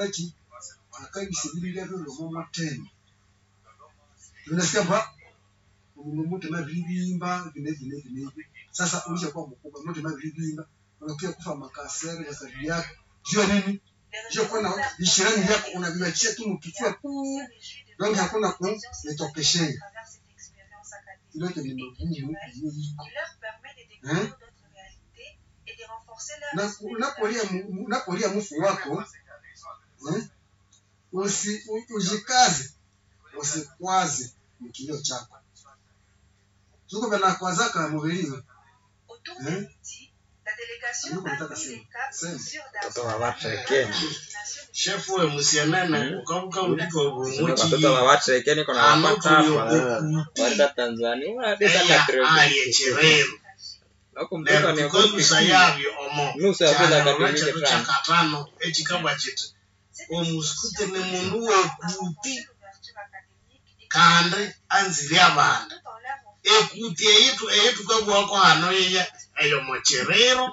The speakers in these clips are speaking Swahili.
ati akabisibirira byo mu matendo unasikia ba mtu na vilivimba vile vile vile sasa ulishakuwa mkubwa mtu na vilivimba unakuja kufa makasere ya sabili yako sio nini sio kwa na ishirani yako unaviachia tu mkifua tu donc hakuna kunitokeshea ile yote ni magumu hiyo iko eh na unapolia mu- unapolia mfu wako eh, usi u- ujikaze usikwaze mkilio chako zuko bana kwazaka mubiriwe eh Yuko nataka sema sema Watoto wa Watreke. shefu we musianene ukavuka uliko Watoto wa bumuchi Watreke niko na wapata hapa. anokuliokuti Wanda Tanzania. Wadi sana eya Treke. alyecherero Nako mtoto ni netukolusa yavyo omo Nusu ya fedha kyalora katimike kyatu sana. kyakatano ekikabwa kiti omusikute ni mundu wekuti kandi anziri abandi ekuti eyitu eyitukabwako hano yeya eyo mocherero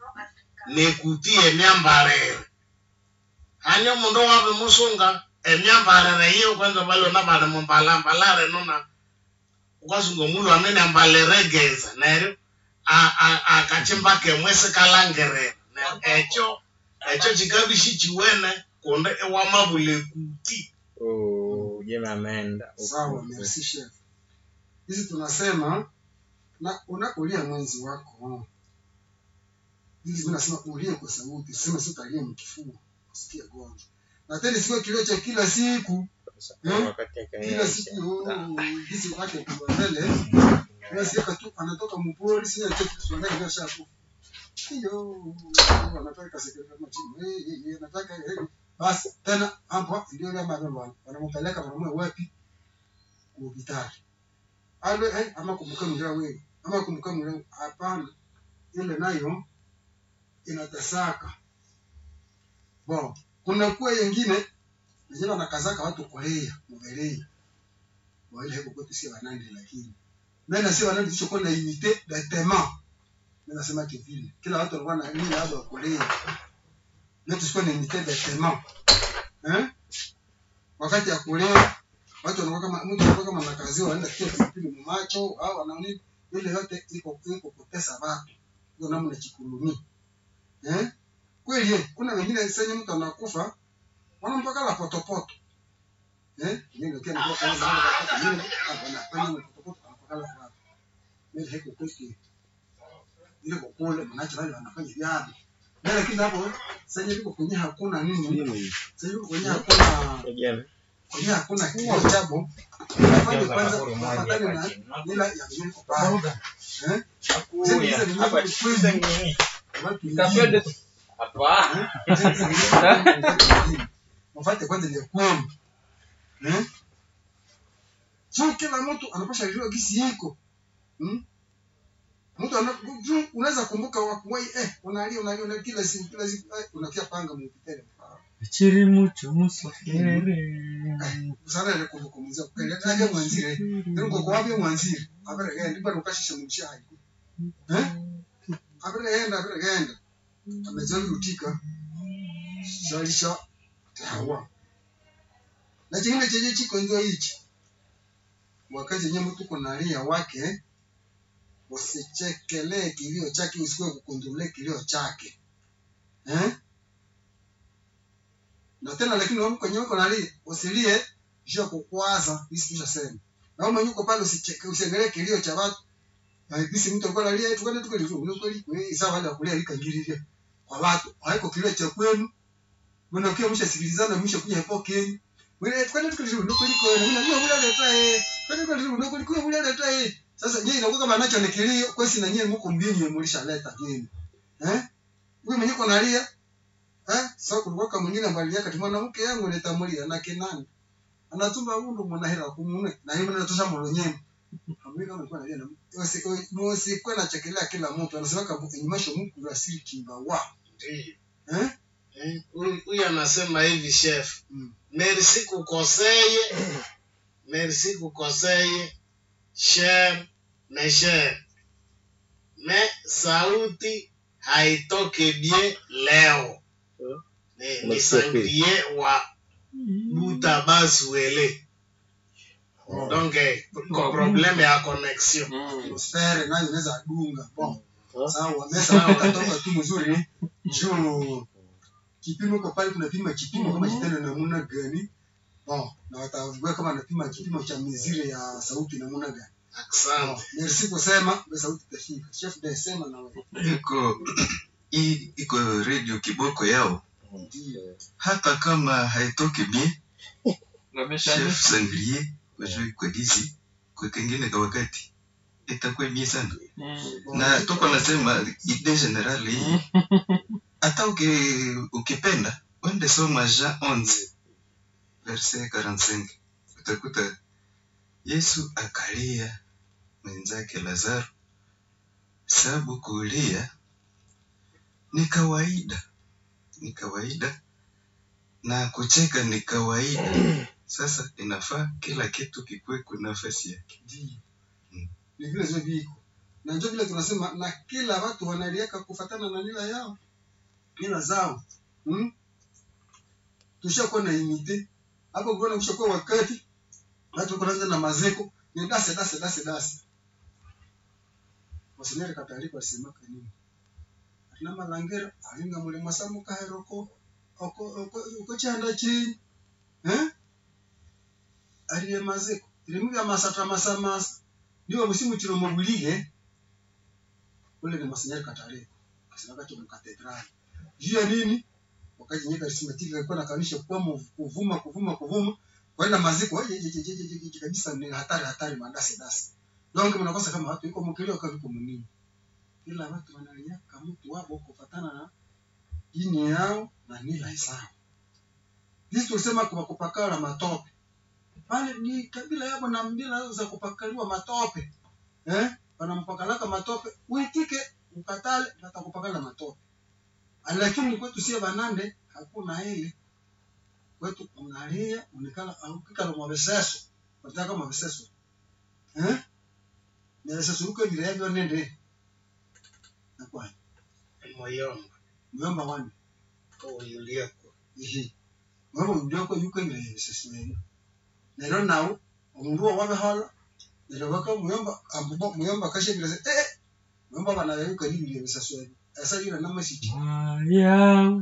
nekuti emyambarire hani omundu wabe musunga emyambarire yiyo kwanza balona bali mumbalambalare nona ukasunga omulu anene ambalire geza neryo a- a- akachimba kemwe sikalangirira neryo ekyo ekyo kikabishi kiwene kundi iwamabula ekuti Oh, jema ameenda. sawa merci chef hizi tunasema na unapolia mwenzi wako hizi tunasema ulie kwa sauti sema sio utalia mkifua usikie gonjwa na tena sio kilio cha kila siku Wakati kila akaenda. siku oh, hizi wake kwa mbele unasikia tu anatoka mpori sio cha kiswahili ndio shafu hiyo anataka sekretari kama chini eh eh anataka eh basi tena hapo ndio ile mambo wanampeleka wanamwe wapi kuhitari ale eh ama kumkamira wewe ama kumkamira hapana ile nayo inatasaka bon kuna kuwa yengine wenyewe wanakazaka watu Korea mubelei wale heko kwetu si wanandi lakini mimi si wanandi sio kwa na unité de tema mimi nasema kivile kila watu walikuwa na nini labda Korea leo tusikuwa na unité de tema eh wakati ya Korea watu wanakuwa kama mtu anakuwa kama nakaziwa anaenda kia pilipili mumacho au anaoni ile yote iko iko kutesa watu ndio namna chikulumi eh kweli eh, kuna wengine sasa mtu anakufa wanampaka la potopoto eh ndio kia ndio kama ndio anafanya potopoto anapaka la watu ile heko kweli ile kwa kule mnacho wale wanafanya vyabo na lakini hapo sasa hivi kwenye hakuna nini sasa hivi kwenye hakuna Jema. kwenye hakuna kitu chabo nafanya kwanza kufatana na mila ya mjini pale eh Kuya. Hapa chiza nini? watu Kapende tu. Hapa. wafate kwanza ile kwenu eh sio kila mtu anapasha jua gisi yiko hmm? mtu ana juu unaweza kumbuka wakuwai eh unalia unalia unalia kila siku kila siku eh, unatia panga mpitele Chiri mucho musafiri. sana ile kumbukumza kweli aje mwanzire ndio kwa wapi mwanzire abere genda ndipo ukashisha mshahidi eh abere genda abere genda amejali utika zalisha tawa na chingine chenye chiko ndio hichi wakati yenyewe mtu kunalia wake usichekelee kilio chake usikuwe kukontrole kilio chake eh na tena lakini wewe kwenye uko nalia usilie juu ya kukwaza hisi tushasema na wewe mwenyewe uko pale usicheke usiangalie kilio cha watu na hisi mtu alikuwa analia tu kwani tukali tu ni kweli wewe sawa wale kulia ikangililia kwa watu haiko kilio cha kwenu mbona ukiwa mshasikilizana mshakuja hapo Kenya wewe kwani tukali tu ni kweli kwa wewe na wewe unaleta eh kwani tukali tu ni kweli kwa wewe unaleta eh sasa je inakuwa kama nacho ni kilio kwa si na nyinyi mko mbinyi mlishaleta jeni eh wewe mwenyewe uko nalia eh sasa kulikuwa kama mwingine ambaye aliaka tu mwanamke yangu nitamulia na kinani anatumba undu mwanahera kumune na yeye anatosha molonyeni hamwe kama alikuwa analia na usi usi kwa na chekelea kila mtu anasema kama enyumasho Mungu rasili kimba wa Ndiyo. eh Eh, huyu huyu anasema hivi chef Mm. merci kukoseye merci kukoseye cher mais cher me sauti haitoke bien leo ni, ni Masipe. sangrie wa buta basuele donc eh, ko probleme ya connexion atmosfere nayo inaweza dunga bon sawa mesa wao watatoka tu mzuri juu kipimo iko pale tunapima kipimo kama kitendo namna gani bon na watavua kama anapima kipimo cha mizire ya sauti namna gani asante bon merci kusema be sauti itafika chef de sema na wewe iko hii iko radio kiboko yao ndio hata kama haitoki bien Wamesha chef sangrier wajui kwa gizi kwa kengine kwa wakati itakuwa bien sana na tuko nasema idee general hii hata uki, ukipenda wende soma Jean 11 verset 45 utakuta Yesu akalia mwenzake Lazaro, sababu kulia ni kawaida, ni kawaida na kucheka ni kawaida. Sasa inafaa kila kitu kikuwe kwa nafasi yake. ndio Mm. ni vile zio viko na ndio vile tunasema na kila watu wanalieka kufatana na mila yao mila zao hmm? tushakuwa na imite hapo kuona kushakuwa wakati watu kuanza na mazeko ni dase dase dase dase wasinere katalipa simaka nini na malangera alinga mule masamu kaheroko oko oko oko chanda chini eh aliye mazeko ilimuga masata masamasa niwe musimu chiro mobulige ule ni masinere katalipa kasinaka tu katedrali juu ya nini wakati nyeka simatika alikuwa nakanisha kwa kuvuma kuvuma kuvuma kwenda maziko aje je je je je je kabisa ni hatari hatari madasi dasi donc mnakosa kama watu iko mkilio kama iko munini ila watu wanaliaka mtu wabo kufatana na dini yao na mila zao sisi tulisema kwa kupakala matope pale ni kabila yao na mila za kupakaliwa matope eh wanampakalaka matope uitike ukatale watakupakala matope lakini kwetu sie banande hakuna ile kwetu unalia unikala aukikala mwabeseso wataka mwabeseso eh neseso uko vile yavyo nende nakwani moyomba myomba wani oyuliako ihi mwomba mjoko yuko ile yeseso yenu nero nawo omundu wabehola nero baka muyomba ambubo muyomba kashe vile se eh muyomba bana yuko ile yeseso yenu asa yule na masichi Haya,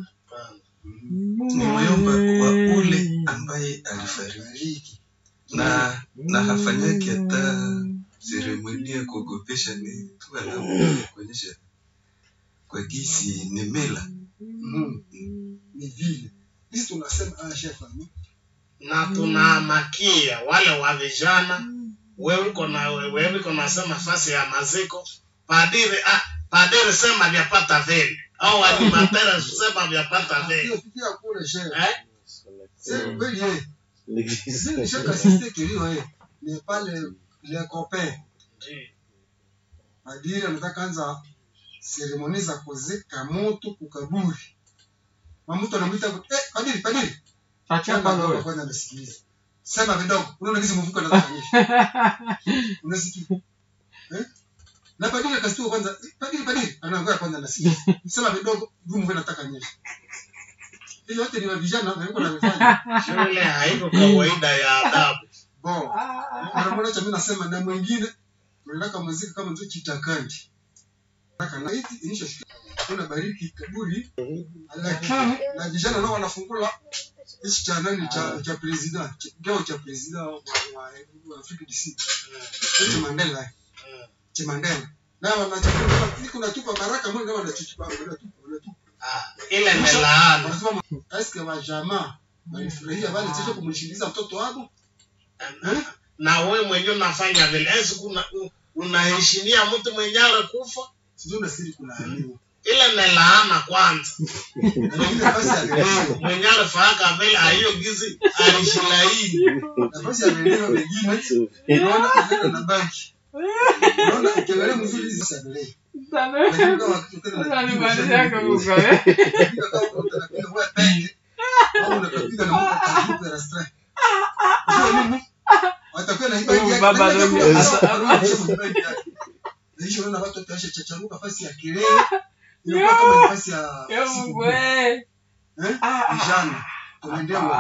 Ni muyomba wa ule ambaye alifariki bariki na na hafanyaki hata seremoni ya kuogopesha, ni tu alama ya kuonyesha kwa gisi ni mila. Mhm. ni vile sisi tunasema ah chef ami na tunamakia wale wa vijana wewe uko na wewe uko nasema fasi ya maziko padiri ah, padiri sema vyapata vile au animatera sema vyapata vile hiyo tukia kule chef eh c'est kweli eh sisi chef assisté kilio eh ni pale le copain padiri anataka anza seremoni za kuzika mtu kukaburi mamutu anamwita eh padiri padiri acha pale wewe. kwanza anasikiliza sema vidogo unaona kisi mvuko anataka unasikia eh na padiri akasitua kwanza eh, padiri padiri anaongea kwanza anasikia sema vidogo gumu nataka nyesha hiyo yote ni wa vijana na yuko anafanya shule haiko kawaida ya adabu bo mara moja cha mimi nasema na mwingine tunataka muziki kama ndio chitakandi nataka na hiti inisha kuna bariki kaburi lakini na vijana nao wanafungula hichi cha nani cha cha president cha- kikao cha president wa, wa, wa Afrika DC hicho Mandela cha Mandela na wanachukua siku natupa baraka mwingine wanachukua wanatupa wanatupa Ah, ile ni laana wanasema eske wa jamaa walifurahia bali sio kumshiliza mtoto wao eh na wewe mwenyewe unafanya vile esi kuna u- unaheshimia mtu mwenye alikufa sio na siri kulaaniwa ile ni laana kwanza na wengine basi ya leo mwenye alifaka vile hiyo gizi alishilaini nafasi ya redio mengine unaona kuenda na banki unaona ukiangalia mzuri hizi za redio lakini kama ukitokana na Unanimalizia kabisa, eh? Unapiga kama unapiga wewe peke au unapiga na mtu atakupa rasta sio nini watakuwa na ibadi yake Baba Lakini Romi, kama asa- unarudisha ibadi yake. Na hiyo unaona watu watasha chacharuka nafasi ya kelele inakuwa kama nafasi ya Ya siku Mungu, eh. eh? Vijana tunaendea